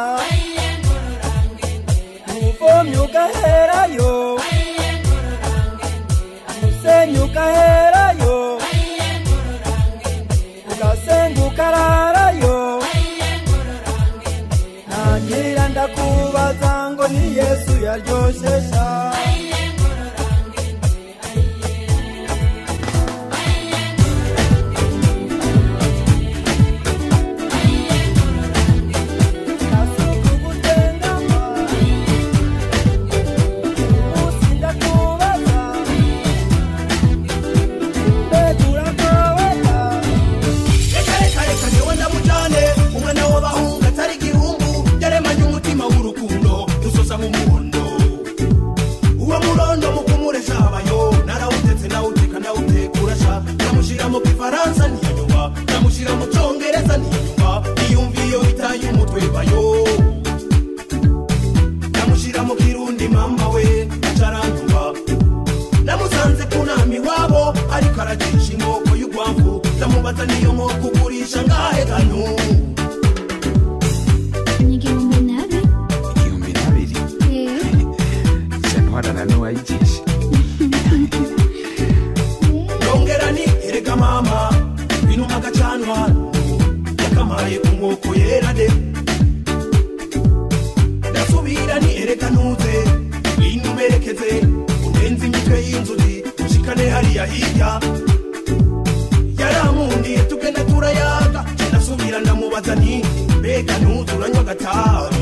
umuvomyi ugaherayo umusenyi ugaherayo ugasenga ukararayo nagira ndakubaza ngo ni yesu yaryoshesha reka reka reka niwe ndamujyane umwana w'abahungu atari igihumbu yaremanye umutima w'urukundo usoza mu muhondo uwo murondo mu kumuresha abayo narawutetse nawuteka nawutekura sha ndamushyira mu gifaransa ntiyanyuma ndamushyira mu cyongereza ntiyanyuma niyumva iyo itaye umutwe bayo ndamushyira mu kirundi mama we acaranyuma namusanze ku nama iwabo ariko aracisha inkoko y'urwamvu ndamubaza niyo nkoko ugurisha ngahe ganu igihumbi n'abiri igihumbi n'abiri sentwarana n'uwayigisha yongera ni erega mama binuma agacanwa yakamaye ku nkoko yera de ndasubira ni erega ntuze ngwino umerekeze unenze imitwe y'inzuzi ushikane hariya hirya yaramundiye tugenda turayaga ndasubira ndamubaza nti mbega ntuze uranywa agatabi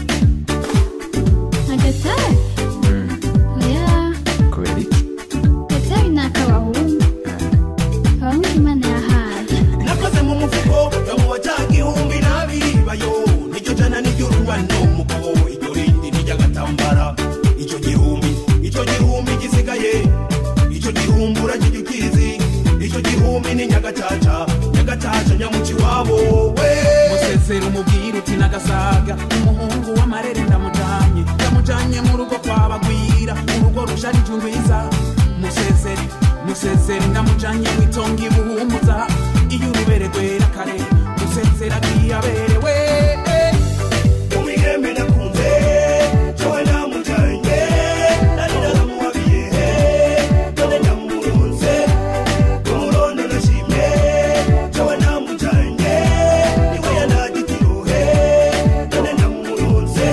agatabi oya kubera iki agatabi ni ak'abahungu abahungu imana yahaye nakoze mu mufuko yamuwa cya gihumbi n'abiri bayo niryo jana niryo rungano mugabo iryo rindi niryagatambara icyo gihumbi icyo gihumbi gisigaye icyo gihumbi uragirya ukizi icyo gihumbi ni nyagacaca nyagacaca nyamuci wabo we musezera umubwira uti nagasaga umuhungu w'amarere ndamujanye ndamujanye mu rugo kwabagwira urugo rusharije urwiza musezere musezere ndamujanye mwitonga ibuhumuza iyo urubere rwera kare musezera agiye aberewe umwihembe nakunze jowe namujanye nari naramuhabiye none ndamurunze umurondo nashimye jowe namujanye niwe yanagitiruhe none ndamurunze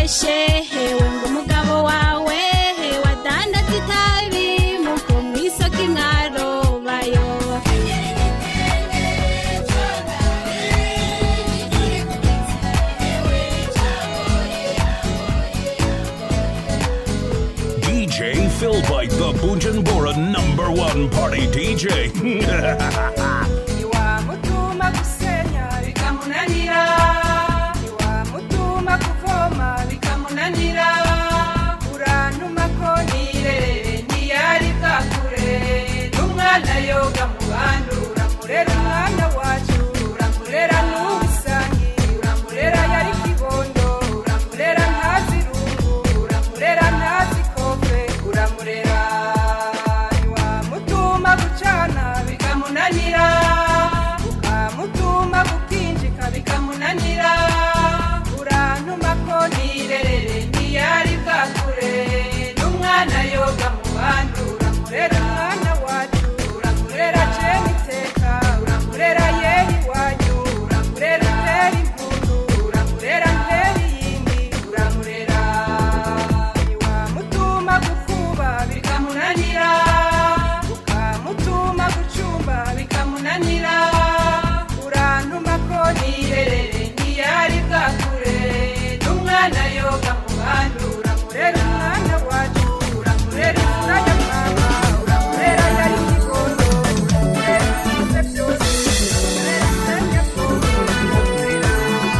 ubeshe hewe ngo umugabo wawe wadandaza itabi muko mw'isoko imwarobayo DJ Philbite, the Bujumbura number one party DJ. iwamutuma gusenya bikamunanira iwamutuma kuvoma bikamunanira urantuma ko nirerere ntiyari bwakure n'umwana yoga mu bandi uramurera umwana wacu uramurera n'ubisangi uramurera yari kibondo uramurera ntazi rungu uramurera ntazi kofe uramurera iwamutuma gucana bikamunanira ukamutuma gukinjika bikamunanira urantuma ko nirerere ntiyari bwakure n'umwana yoga mu bandi uramurera umwana wacu uramurera ceni iteka uramurera yeri iwanyu uramurera ntera impundu uramurera ntera iyindi uramurera iwamutuma gukuba bikamunanira ukamutuma gucumba bikamunanira urantuma ko nirerere ntiyari bwakure n'umwana yoga mu bandi uramurera umwana wacu uramurera urajya mama uramurera yari kigondo uramurera ibice byose uramurera senya koko uramurera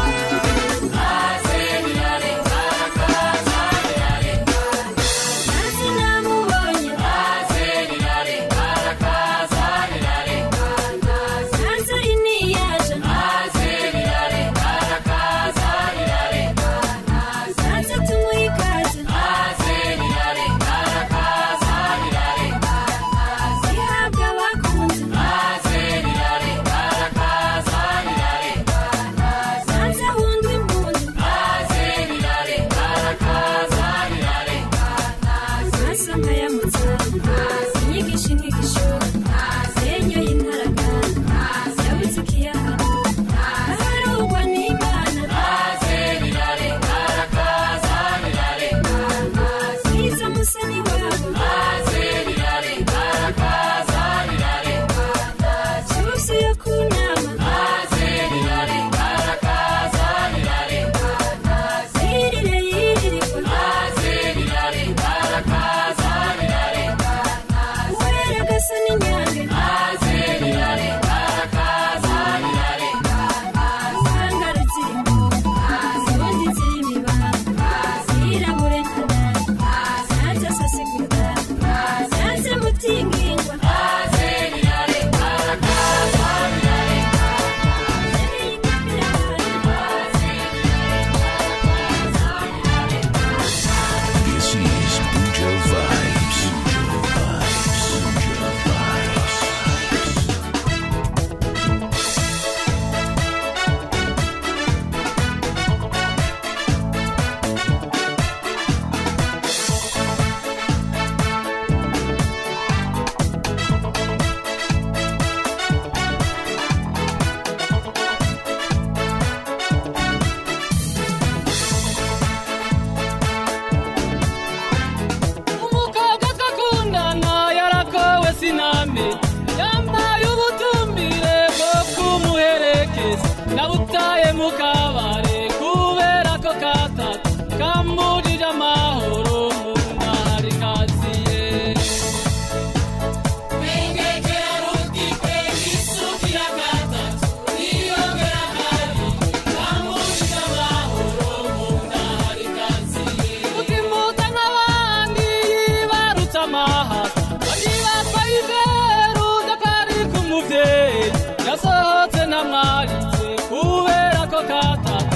inyigisho inyigisho senyo y'intaraga yabutse ikiyaha aharugwa n'imana bwiza musani wabo cyuzuye ku nama yirire yirirwa uwera gasa n'inyange Sangara zirimo ubundi zirimo ibanga zirabure nkana zaza sasigurwa zaze mutingingwa This is Buja Vibes. Buja Vibes. umukobwa twakundana yarakowe siname yambaye ubutumbire bwo kumuherekeza nabutaye mu kabare kubera ko katatu kamburije amahoro mu ntari kaziye utimuta nk'abandi yibarutse amaha bagibatwa iberu dakari k'umuvyeyi yasohotse ntamwaritse kubera ko katatu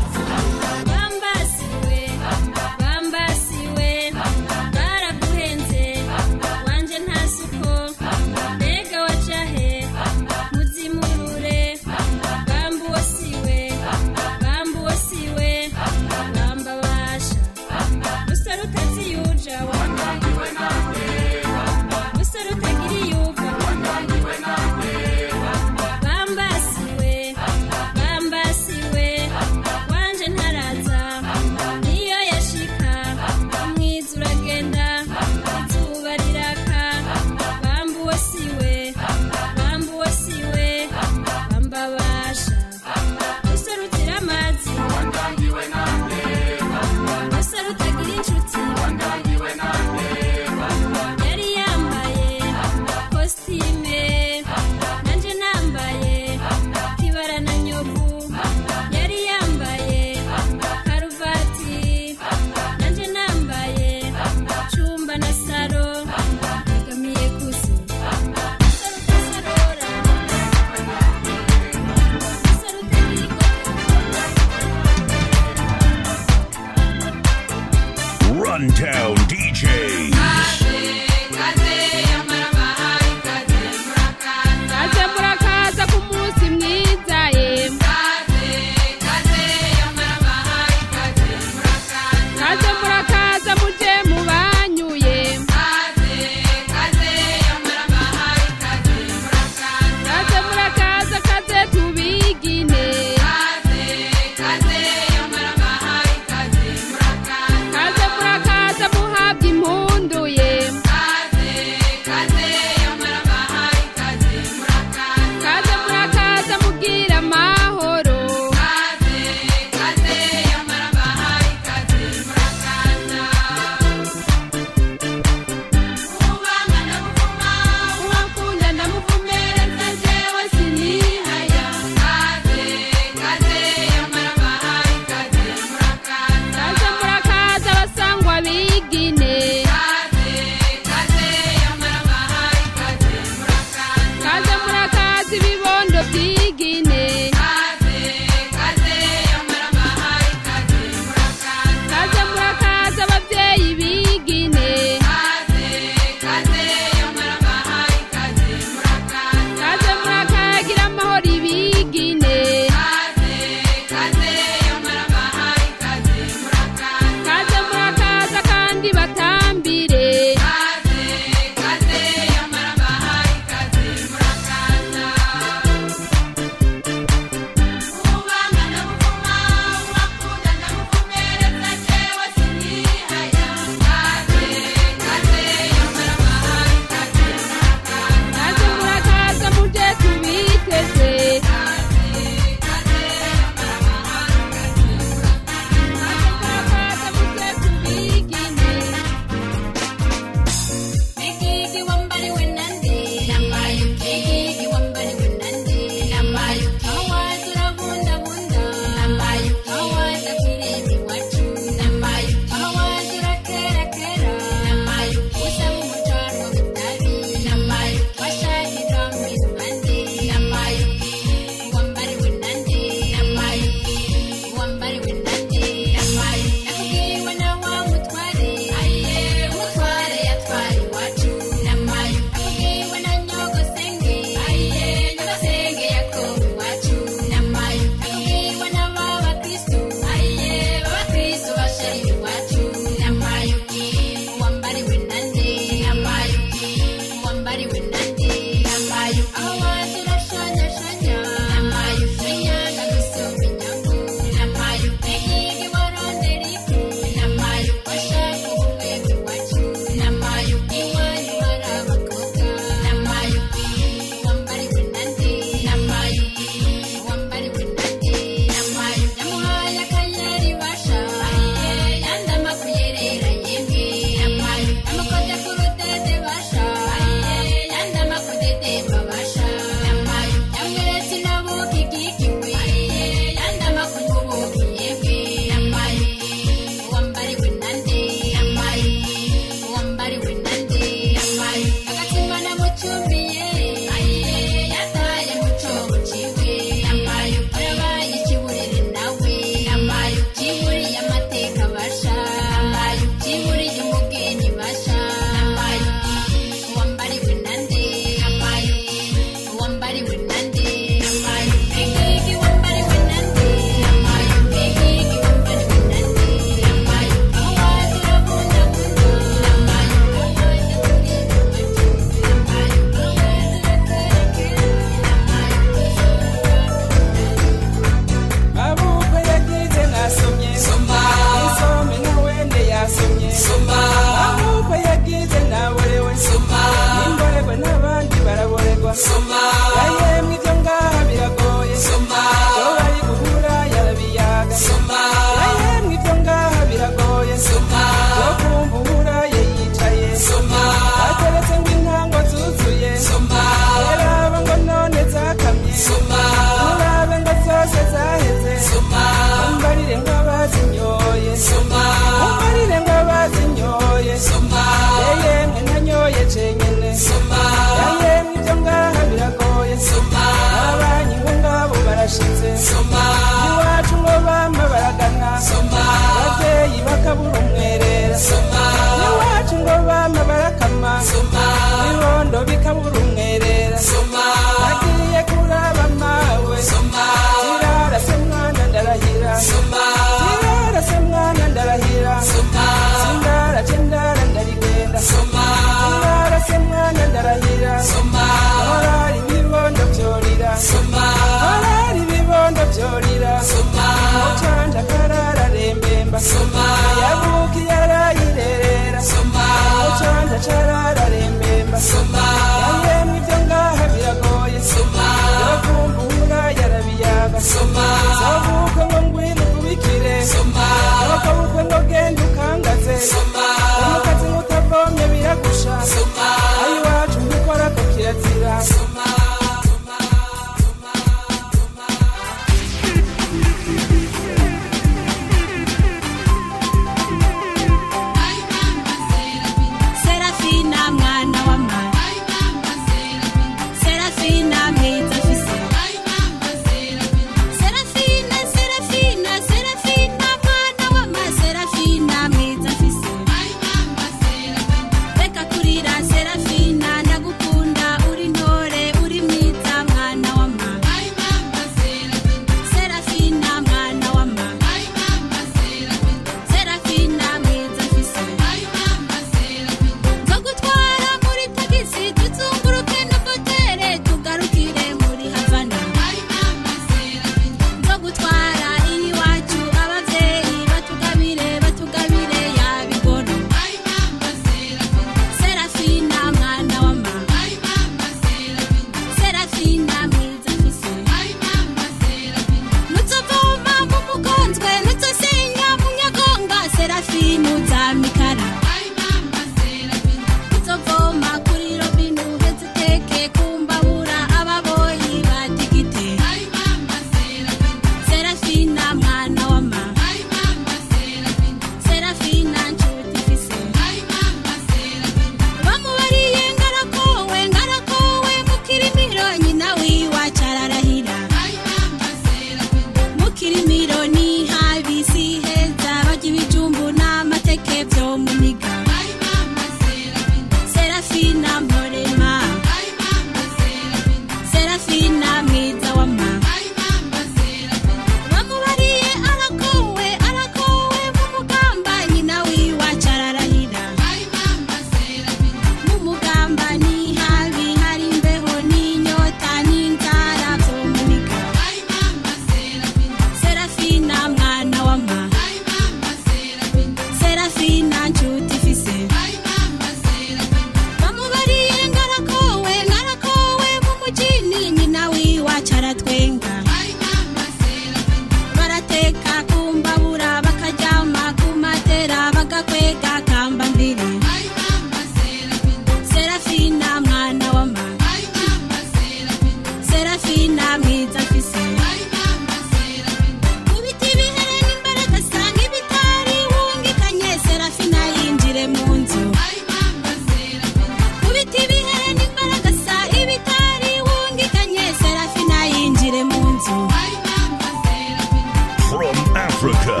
Africa.